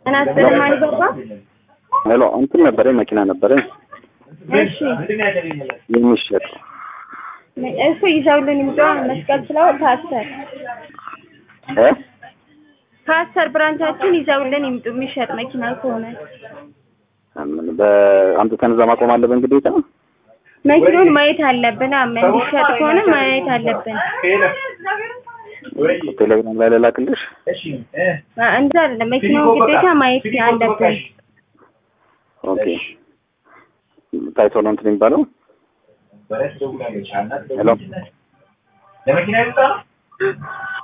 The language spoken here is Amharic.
እና ስለማን ገባ? ሄሎ እንትን ነበረኝ መኪና ነበረኝ እሺ የሚሸጥ እሱ ይዘውልን ይምጡ። መስቀል ስለው ፓስተር እ ፓስተር ብራንቻችን ይዘውልን ይምጡ። የሚሸጥ መኪና ከሆነ ምን በአምጥተን እዛ ማቆም አለብን ግዴታ መኪናውን ማየት አለብን። አመ እንዲሸጥ ከሆነ ማየት አለብን። ቴሌግራም ላይ ልላክልሽ አ- እንደዛ አይደለም። መኪናውን ግዴታ ማየት አለብን። ኦኬ ታይቶ ነው እንትን የሚባለው ሄሎ ለመኪና ይወጣ